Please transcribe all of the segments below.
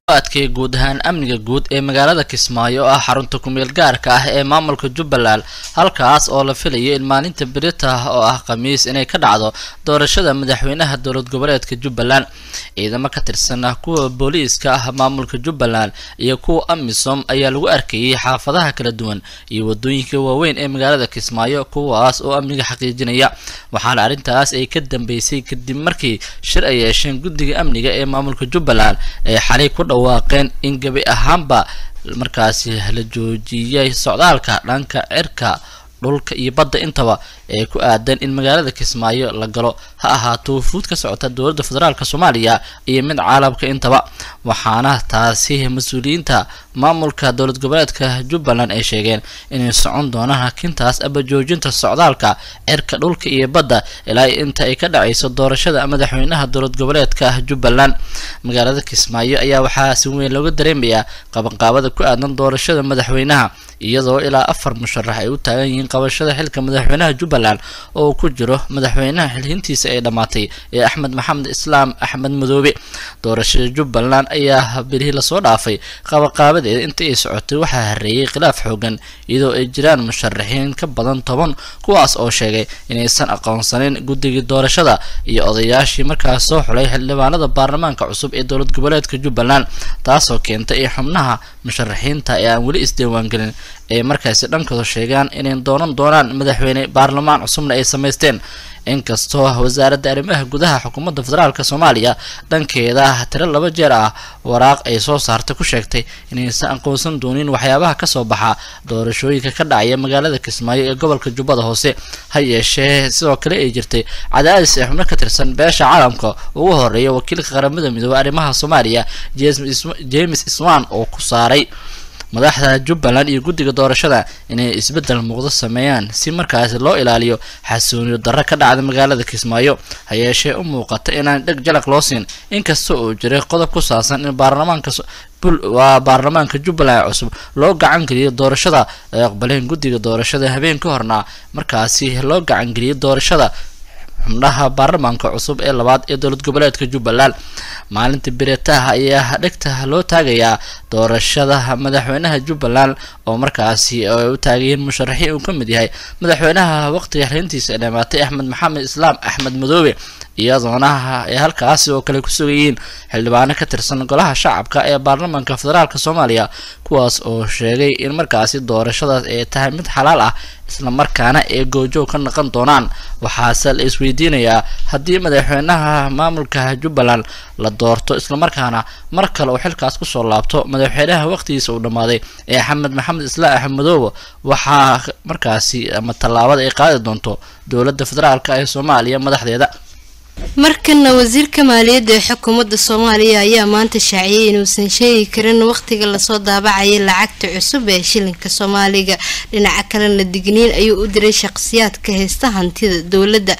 adkay guud ahaan amniga guud ee magaalada kismaayo oo ah xarunta kumeel gaarka ah ee maamulka jubbaland halkaas oo la filayo in maalinta berita oo ah khamiis inay ka dhacdo doorashada madaxweynaha dowlad goboleedka jubbaland ciidamo ka tirsan ah kuwa booliiska ah maamulka jubbaland iyo kuwa amisom ayaa lagu arkayay xaafadaha kala duwan iyo wadooyinka waaweyn ee magaalada kismaayo kuwaas oo amniga xaqiijinaya waxaana arrintaas ay ka dambeysay kadib markii shir ay yeesheen guddiga amniga ee maamulka jubbaland ee xalay ku dhawaaqeen in gebi ahaanba markaasi la joojiyay socdaalka dhanka cirka dhulka iyo badda intaba ee ku aadan in magaalada kismaayo la galo ha ahaato wufuud ka socota dowladda federaalk soomaaliya iyo mid caalamka intaba waxaana taasi mas-uuliyiinta maamulka dowlad goboleedka jubbaland ay sheegeen inay socon doonaan hakintaas aba joojinta socdaalka cirka dhulka iyo badda ilaa inta ay ka dhacayso doorashada madaxweynaha dowlad goboleedka jubbaland magaalada kismaayo ayaa waxaa si weyn looga dareemayaa qabanqaabada ku aadan doorashada madaxweynaha iyadoo ilaa afar musharax ay u taagan yihiin qabashada xilka madaxweynaha jubbaland oo ku jiro madaxweynaha xilhintiisa ay dhammaatay ee axmed maxamed islaam axmed madoobe doorashada jubbaland ayaa bilihii lasoo dhaafay qabaqaabadeeda inta ay socotay waxaa hareeyay khilaaf xoogan iyadoo ay jiraan musharaxiin ka badan toban kuwaas oo sheegay inaysan aqoonsanin guddigii doorashada iyo odayaashii markaas soo xulay xildhibaanada baarlamaanka cusub ee dowlad goboleedka jubbaland taasoo keentay in xubnaha musharaxiinta ee aan weli isdiiwaangelin ay markaasi dhankooda sheegaan inay doonan doonaan madaxweyne baarlamaan cusubna ay samaysteen inkastoo wasaaradda arrimaha gudaha xukuumadda federaalk soomaaliya dhankeeda tiro laba jeer ah waraaq ay soo saartay ku sheegtay inaysan aqoonsan doonin waxyaabaha kasoo baxa doorashooyinka ka dhacaya magaalada kismaayo ee gobolka jubbada hoose ha yeeshee sidoo kale ay jirtay cadaadis ee xubno ka tirsan beesha caalamka ugu horeeya wakiilka qaramada midoobey arrimaha soomaaliya james iswan oo ku saaray madaxda jubbaland iyo guddiga doorashada inay isbeddel muuqdo sameeyaan si markaasi loo ilaaliyo xasuuniyo darro ka dhacda magaalada kismaayo ha yeeshee u muuqata inaan dheg jalaq loo siin inkasta uu jiray qodob ku saabsan in baarlamaanka waa baarlamaanka jubbaland cusub loo gacan geliyay doorashada ay aqbaleen guddiga doorashada habeen ka horna markaasi loo gacan geliyay doorashada xubnaha baarlamaanka cusub ee labaad ee dowlad goboleedka jubbaland maalinta biretaha ayaa dhegta loo taagayaa doorashada madaxweynaha jubbaland oo markaasi ay u taagayihiin musharaxiin uu ka mid yahay madaxweynaha waqtiga xiriintiisa ee dhamaatay axmed maxamed islaam axmed madoobe iyadoona ay halkaasi oo kale ku sugayihiin xildhibaano ka tirsan golaha shacabka ee baarlamaanka federaalk soomaaliya kuwaas oo sheegay in markaasi doorashadaas ay tahay mid xalaal ah islamarkaana ay goojoog ka noqon doonaan waxaase la isweydiinayaa haddii madaxweynaha maamulka jubbaland la doorto islamarkaana mar kale uu xilkaas kusoo laabto madaxweynaha waqtigiisa uu dhammaaday ee axmed maxamed islaam axmed madoobe waxaa markaasi ama tallaabada ay qaadi doonto dowladda federaalk ee soomaaliya madaxdeeda markana wasiirka maaliyadda ee xukuumadda soomaaliya ayaa maanta shaaciyay inuusan sheegi karin waqtiga lasoo daabacayay lacagta cusub ee shilinka soomaaliga dhinaca kalena digniin ayuu u diray shaqsiyaadka haysta hantida dowladda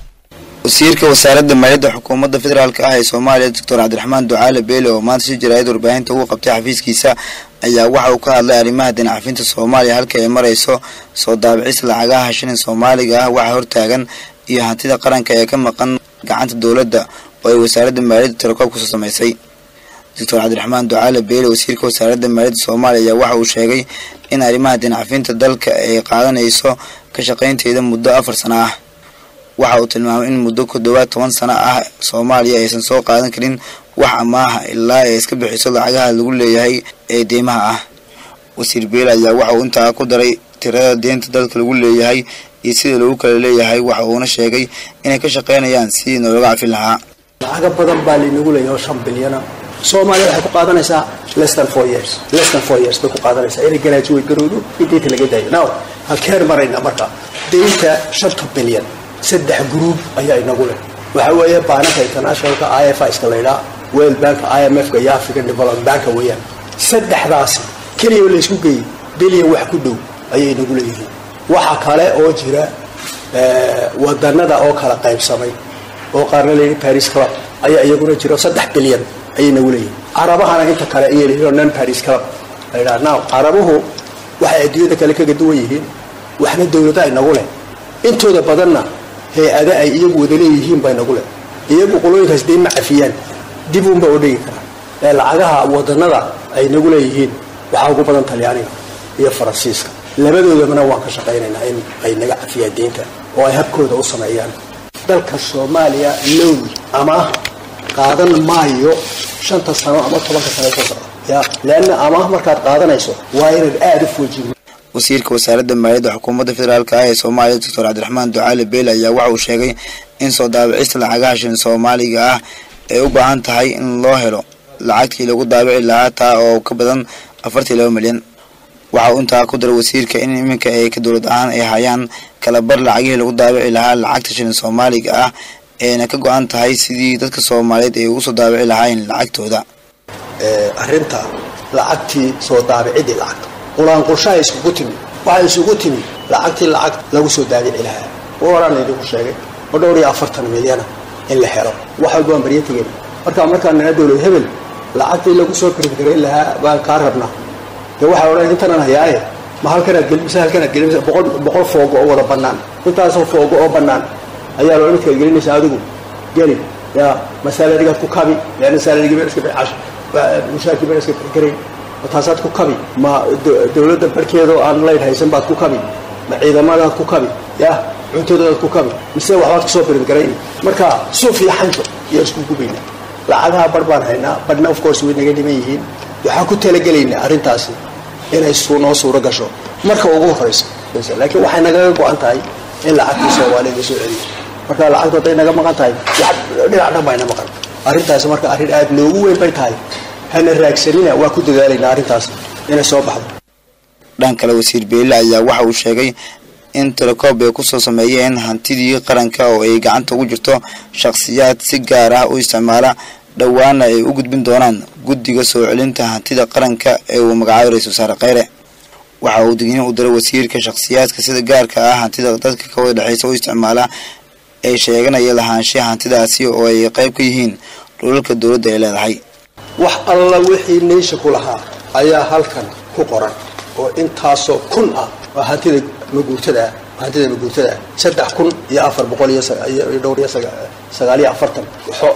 wasiirka wasaaradda maaliyadda xukuumadda federaalk ah ee soomaaliya doctor cabdiraxmaan ducaale beele oo maanta si jaraayad warbaahinta ugu qabtay xafiiskiisa ayaa waxa uu ka hadlay arrimaha dinacafinta soomaaliya halka ay marayso soo daabicis lacagaha shilin soomaaliga ah waxa hortaagan iyo hantida qaranka ee ka maqan gacanta dowladda oo ay wasaaradda maaliyadda tirakob kusoo samaysay doctor cabdiraxmaan ducaale beele wasiirka wasaaradda maaliyadda soomaaliya ayaa waxa uu sheegay in arrimaha dinacafinta dalka ay qaadanayso ka shaqaynteeda muddo afar sano ah waxa uu tilmaamay in muddo ku dhowaad toban sano ah soomaaliya aysan soo qaadan karin wax amaaha ilaa ay iska bixiso lacagaha lagu leeyahay ee deymaha ah wasiir beele ayaa waxa uu intaa ku daray tirada deynta dalka lagu leeyahay iyo sida lagu kala leeyahay waxa uuna sheegay inay ka shaqaynayaan sidii noolaga cafin lahaa lacaga badan baa laynagu leeyahay oo shan bilyana soomaaliya waxay ku qaadanaysaa less than four years less than four years bay ku qaadanaysaa inay graduate garowdo in deynta laga daayo now halkeen marayna marka deynta shanta bilyan saddex gruub ayaa inagu leh waxa weeye baananka internationalka i f iska laydhaa world banka i m f-ka iyo african development banka weeyaan saddexdaasi keliya laysku geeyey bilyan wax ku dhow ayay inagu leeyihiin waxa kale oo jira wadanada oo kala qaybsamay oo qaarna layidhi paris club ayaa iyaguna jiro saddex bilyan ayay nagu leeyihin carabahana inta kale ayay leeyihin non paris club laydhaa now carabuhu waxay adduunyada kale kaga duwan yihiin waxna dowlada inagu leh intooda badanna hay-ada ay iyagu wada leeyihiin baa inagu leh iyagu qolooyinkaas dee ma cafiyaan dib uunba oo dhigi karaa ee lacagaha wadanada ay nagu leeyihiin waxaa ugu badan talyaaniga iyo faransiiska labadoodabana waan ka shaqaynaynaa in ay naga cafiyaan deynta oo ay habkooda u sameeyaan dalka soomaaliya low amaah qaadan maayo shanta sano ama tobanka sano soo socda ya leanna amaah markaad qaadanayso waa inaad aada u foojigno wasiirka wasaaradda maaliyadda xukuumadda federaalk ah ee soomaaliya doctor cabdiraxmaan ducaale beele ayaa waxa uu sheegay in soo daabicista lacagaha shilin soomaaliga ah ay u baahan tahay in loo helo lacagtii lagu daabici lahaa taa oo ka badan afartii laba milyan waxa uu intaa ku daray wasiirka in iminka ay ka dowlad ahaan ay hayaan kalabar lacagihii lagu daabici lahaa lacagta shilin soomaaliga ah eena ka go-an tahay sidii dadka soomaaliyeed ay ugu soo daabici lahaayeen lacagtooda arrinta lacagtii soo daabicidii lacagta qulaanqulshaha iskugu timi waxay isugu timi lacagtii lacag lagu soo daabici lahaa waraan idinku sheegay oo dhowr iyo afartan milyana in la helo wax walba waan barya tegeen marka markaan nana dowlad hebel lacagtii lagu soo pirgarayn lahaa baan kaa rabnaa dee waxaa odhan intanan hayaaye ma halkanaad gelimisa halkanaad gelimisa boqol boqol foogo oo wada bannaan intaasoo foogo oo bannaan ayaa loo midkaad gelinaysa adigu geli ya masaaladigaad ku kabi leanna saaladigi been iska bicash mushaarkii been iska bixgarayn taasaad ku kabi ma dowladda barkeedoo aan layd haysan baad ku kabi ma ciidamadaad ku kabi ya cuntadoodaad ku kabi mise waxbaad kasoo biringarayn marka suuf iyo xanjo iyo isku gubayna lacagaha bar baan haynaa barhna of course way naga dhiman yihiin waxaan ku talagelaynaa arrintaasi inay noo suuro gasho marka ugu horeysa laakiin waxay nagaga go-an tahay in lacagtii soomaalida la soo celiyo marka lacagtu hadday naga maqan tahay dhinac dhan bayna maqan arrintaasi marka arrin aada noogu weyn bay tahay hana raagsanina waa ku dadaalaynaa arrintaas inay soo baxdo dhan kale wasiir beele ayaa waxa uu sheegay in telekoob ay kusoo sameeyeen hantidii qaranka oo ay gacanta ugu jirto shakhsiyaad si gaar ah u isticmaala dhowaana ay u gudbin doonaan guddiga soo celinta hantida qaranka ee uu magacaabay ra-isul wasaare kheyre waxa uu digniin u diray wasiirka shakhsiyaadka sida gaarka ah hantida dadka ka wada dhexeysa u isticmaala ee sheeganaya lahaanshaha hantidaasi oo ay qayb ka yihiin dhulalka dowladda ay leedahay wax alla wixii neysha ku lahaa ayaa halkan ku qoran oo intaasoo kun ah waa hantida maguurtada ah hantida maguurtada ah saddex kun iyo afar boqol iyo dhowr iyo sagaal iyo afartan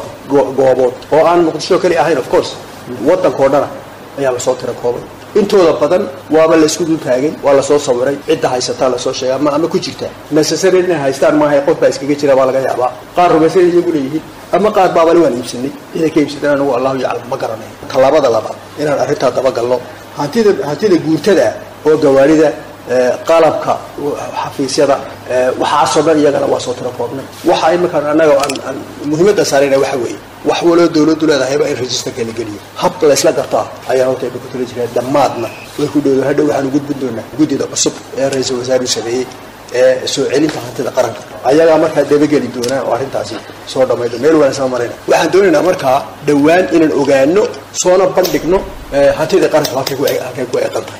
goobood oo aan muqdisho keli ahayn of course waddankao dhana ayaa lasoo tira koobay intooda badan waaba laysku dul taagay waa lasoo sawiray cidda haysataa lasoo sheegay ama ama ku jirta necessary inay haystaan maahay qof baa iskaga jira baa laga yaabaa qaar rumaysan iyagu leeyihiin ama qaar baabale waan iibsanay ciday ka iibsadeen anigu allahu yaclam ma garanayo tallaabada labaad inaan arrintaa dabagalno hantida hantida guurtada oo gawaarida qalabka xafiisyada waxaasoo dhan iyagana waa soo tiro koobnay waxa iminkaan annaga aan muhiimadda saarayna waxa weeye wax waloo dowladdu leedahayba in registerka la geliyo hab laysla gartaa ayaan horta ku tala jireen dhammaadna way ku dhowdo hadhow waxaanu gudbin doonaa guddida cusub ee ra-iisul wasaaruhu sameeyey ee soo celinta hantida qaranka ayagaa markaa dabageli doonaa oo arrintaasi soo dhammaydo meel waan isla marayna waxaan doonaynaa markaa dhowaan inaan ogaano soona bandhigno hantida qaranka halkay ku eeqan tahay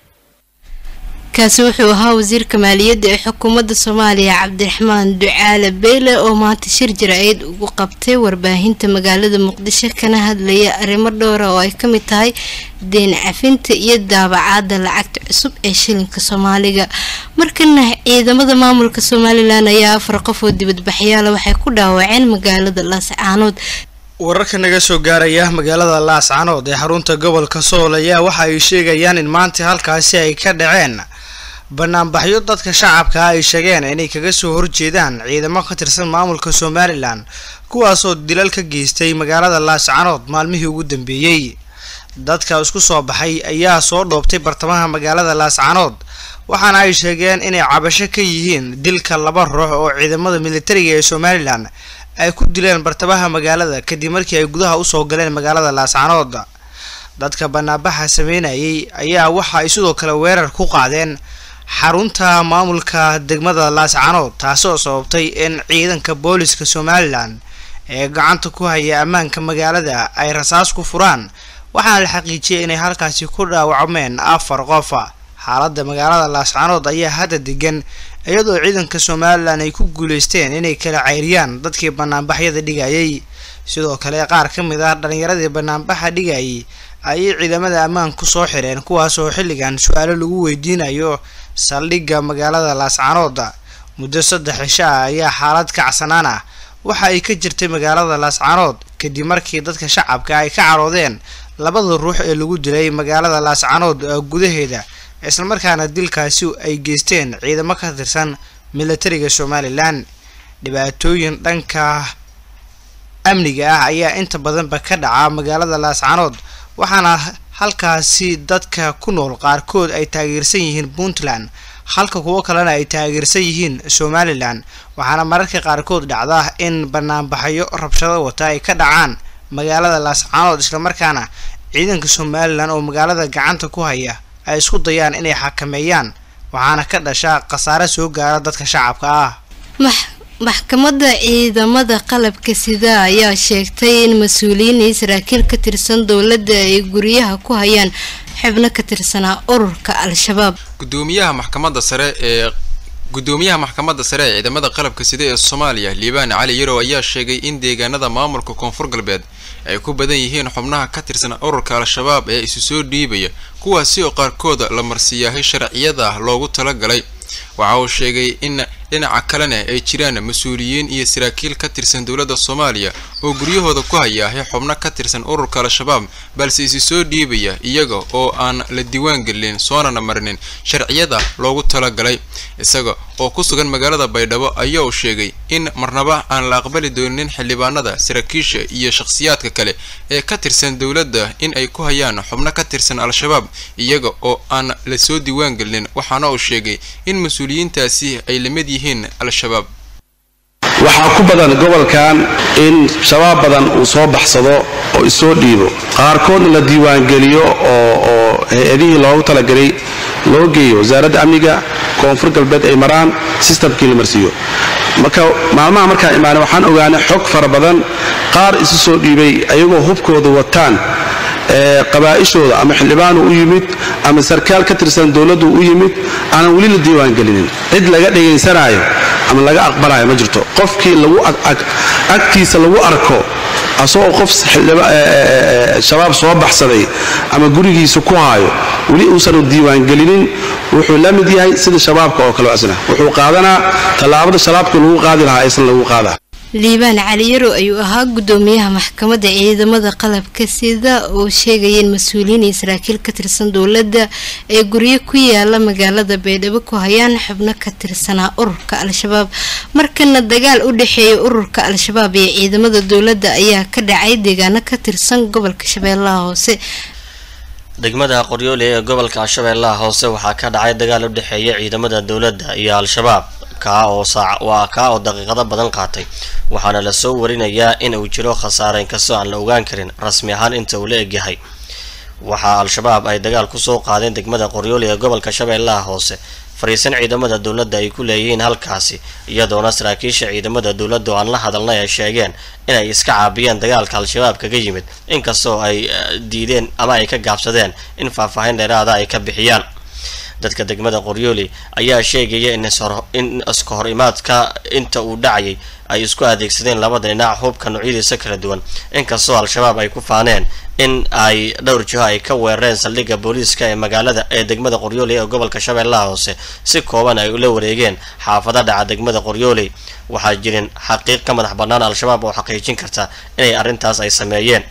kaasi wuxuu ahaa wasiirka maaliyadda ee xukuumadda soomaaliya cabdiraxmaan ducaale beyle oo maanta shir jira-eed ugu qabtay warbaahinta magaalada muqdisho kana hadlaya arrimo dhowra oo ay kamid tahay deen cafinta iyo daabacaada lacagta cusub ee shilinka soomaaliga markana ciidamada maamulka somalilan ayaa afar qof oo dibadbaxyaala waxay ku dhaawaceen magaalada laascaanood wararka naga soo gaaraya magaalada laascanood ee xarunta gobolka sool ayaa waxa ay sheegayaan in maanta halkaasi ay ka dhaceen banaanbaxyo dadka shacabka ay sheegeen inay kaga soo horjeedaan ciidamo ka tirsan maamulka somalilan kuwaasoo dilal ka geystay magaalada laascanood maalmihii ugu dambeeyey dadka isku soo baxay ayaa soo dhoobtay bartamaha magaalada laascanood waxaana ay sheegeen inay cabasho ka yihiin dilka laba ruux oo ciidamada militariga ee somalilan ay ku dileen bartamaha magaalada kadib markii ay gudaha usoo galeen magaalada laascanood dadka banaanbaxa sameynayay ayaa waxa ay sidoo kale weerar ku qaadeen xarunta maamulka degmada laascanood taasoo sababtay in ciidanka booliska somalilan ee gacanta ku haya ammaanka magaalada ay rasaas ku furaan waxaana la xaqiijiyay inay halkaasi ku dhaawacmeen afar qof xaalada magaalada laascanood ayaa hadda degan iyadoo ciidanka somalilan ay ku guuleysteen inay kala ceyriyaan dadkii banaanbaxyada dhigayay sidoo kale qaar ka mid ah dhalinyaradii banaanbaxa dhigayay ayay ciidamada ammaanku soo xireen kuwaasoo xilligan su-aalo lagu weydiinayo saldhigga magaalada laascanood muddo saddex cisho ah ayaa xaalad kacsanaan ah waxa ay ka jirtay magaalada laascaanood kadib markii dadka shacabka ay ka caroodeen labada ruux ee lagu dilay magaalada laascaanood gudaheeda islamarkaana dilkaasi ay geysteen ciidamo ka tirsan militariga somalilan dhibaatooyin dhanka amniga ah ayaa inta badanba ka dhaca magaalada laascaanood waxaana halkaasi dadka ku nool qaarkood ay taageersan yihiin puntland halka kuwo kalena ay taageersan yihiin somalilan waxaana mararka qaarkood dhacda in banaanbaxyo rabshado wata ay ka dhacaan magaalada laascaanood islamarkaana ciidanka somalilan oo magaalada gacanta ku haya ay isku dayaan inay xakameeyaan waxaana ka dhasha khasaare soo gaara dadka shacabka ah maxkamadda ciidamada qalabka sida ayaa sheegtay in mas-uuliyiin iyo saraakiil ka tirsan dowladda ay guryaha ku hayaan xubno ka tirsanaa ururka al-shabaab gudoomiyaha maxkamadda sare ee gudoomiyaha maxkamadda sare ee ciidamada qalabka sida ee soomaaliya liibaan cali yarow ayaa sheegay in deegaanada maamulka koonfur galbeed ay ku badan yihiin xubnaha ka tirsan ururka al-shabaab ee isu soo dhiibaya kuwaasi oo qaarkooda la marsiiyaahay sharciyada loogu talagalay waxa uu sheegay in dhinaca kalena ay jiraan mas-uuliyiin iyo saraakiil ka tirsan dowladda soomaaliya oo guryahooda ku hayaahay xubno ka tirsan ururka al-shabaab balse isi soo dhiibaya iyaga oo aan la diiwaan gelin soonana marinin sharciyada loogu talagalay isaga oo ku sugan magaalada baydhabo ayaa uu sheegay in marnaba aan la aqbali doonin xildhibaanada saraakiisha iyo shakhsiyaadka kale ee ka tirsan dowladda in ay ku hayaan xubno ka tirsan al-shabaab iyaga oo aan la soo diiwaan gelin waxaana uu sheegay in mas-uuliyiintaasi ay la mid yihiin al-shabaab waxaa ku badan gobolkan in shabaab badan uu soo baxsado oo isoo dhiibo qaarkoodna la diiwaangeliyo oo oo hay-adihii loogu talagalay loo geeyo wasaaradda amniga koonfur galbeed ay maraan sistamkii la marsiiyo marka maalmaha markaan imaanay waxaan ogaanay xog fara badan qaar isu soo dhiibay ayagoo hubkooda wataan qabaa'ishooda ama xildhibaanu u yimid ama sarkaal ka tirsan dowladdu u yimid aanan weli la diiwaangelinin cid laga dhegaysanaayo ama laga aqbalayo ma jirto qofkii lagu agtiisa lagu arko asagoo qof shabaab soo baxsaday ama gurigiisa ku haayo weli uusan diiwaangelinin wuxuu la mid yahay sida shabaabka oo kale asna wuxuu qaadanaa tallaabada shabaabka lagu qaadi lahaa aysan lagu qaadaa liibaan cali yarow ayuu ahaa gudoomiyaha maxkamadda ciidamada qalabka sida uu sheegaya in mas-uuliyiin iyo saraakiil ka tirsan dowladda ay guryo ku yaala magaalada baydhabo ku hayaan xubno ka tirsanaa ururka al-shabaab markana dagaal u dhexeeya ururka al-shabaab iyo ciidamada dowladda ayaa ka dhacay deegaano ka tirsan gobolka shabeellaha hoose degmada qoryoole ee gobolka shabeellaha hoose waxaa ka dhacay dagaal u dhexeeya ciidamada dowladda iyo al-shabaab kaa oo saac waa kaa oo daqiiqado badan qaatay waxaana lasoo warinayaa in uu jiro khasaare inkastoo aan la ogaan karin rasmi ahaan inta uu la egyahay waxaa al-shabaab ay dagaal kusoo qaadeen degmada qoryoole ee gobolka shabeellaha hoose fariisan ciidamada dowladda ay ku leeyihiin halkaasi iyadoona saraakiisha ciidamada dowladda oo aan la hadalnay ay sheegeen inay iska caabiyeen dagaalka al-shabaab kaga yimid inkastoo ay diideen ama ay ka gaabsadeen in faahfaahin dheeraada ay ka bixiyaan dadka degmada qoryooli ayaa sheegaya in iska hor imaadka inta uu dhacayay ay isku adeegsadeen labada dhinac hubka noocyadiisa kala duwan inkastoo al-shabaab ay ku faaneen in ay dhowr jiho ay ka weerareen saldhigga booliiska ee magaalada ee degmada qoryooley ee gobolka shabeellaha hoose si kooban ay ula wareegeen xaafada dhaca degmada qoryooley waxaa jirin xaqiiq ka madax bannaan al-shabaab oo xaqiijin karta inay arrintaas ay sameeyeen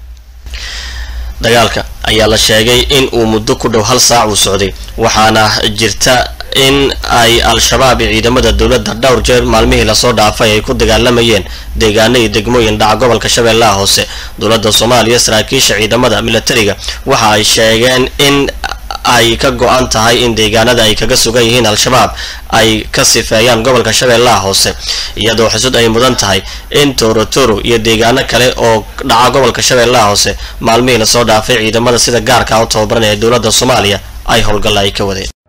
dagaalka ayaa la sheegay in uu muddo ku dhow hal saac uu socday waxaana jirta in ay al-shabaab iyo ciidamada dowladda dhowr jeer maalmihii lasoo dhaafay ay ku dagaalamayeen deegaano iyo degmooyin dhaca gobolka shabeellaha hoose dowladda soomaaliya saraakiisha ciidamada militariga waxa ay sheegeen in ay ka go-an tahay in deegaanada ay kaga sugan yihiin al-shabaab ay ka sifeeyaan gobolka shabeellaha hoose iyadoo xusud ay mudan tahay in torotoro iyo deegaano kale oo dhaca gobolka shabeellaha hoose maalmihii lasoo dhaafay ciidamada sida gaarka u tababaranaya dowladda soomaaliya ay howlgalla ay ka wadeen